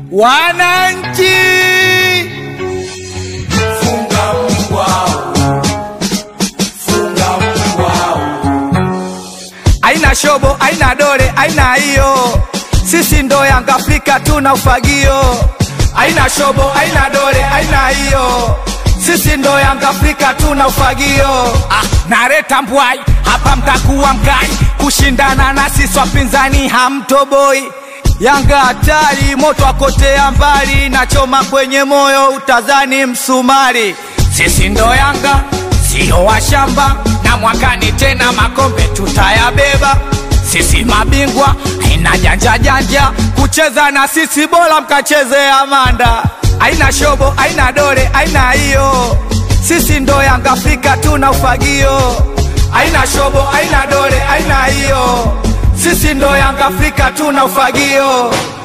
Wananchi, Funga mbwao, funga mbwao, aina shobo, aina dole, aina hiyo, sisi ndo Yanga Afrika tuna ufagio. Aina shobo, aina dole, aina hiyo, sisi ndo Yanga Afrika tuna ufagio. Ah, nareta mbwai hapa, mtakuwa mkai kushindana na sisi wapinzani, hamtoboi. Yanga hatari, moto akotea mbali, nachoma kwenye moyo, utazani msumari. Sisi ndo Yanga, sio washamba, na mwakani tena makombe tutayabeba. Sisi mabingwa, haina janja janja, kucheza na sisi bora mkacheze Amanda. Aina shobo, aina dole, aina hiyo, sisi ndo Yanga Afrika tuna ufagio. Aina shobo, aina dole, aina hiyo, sisi ndo Yanga Afrika tuna ufagio.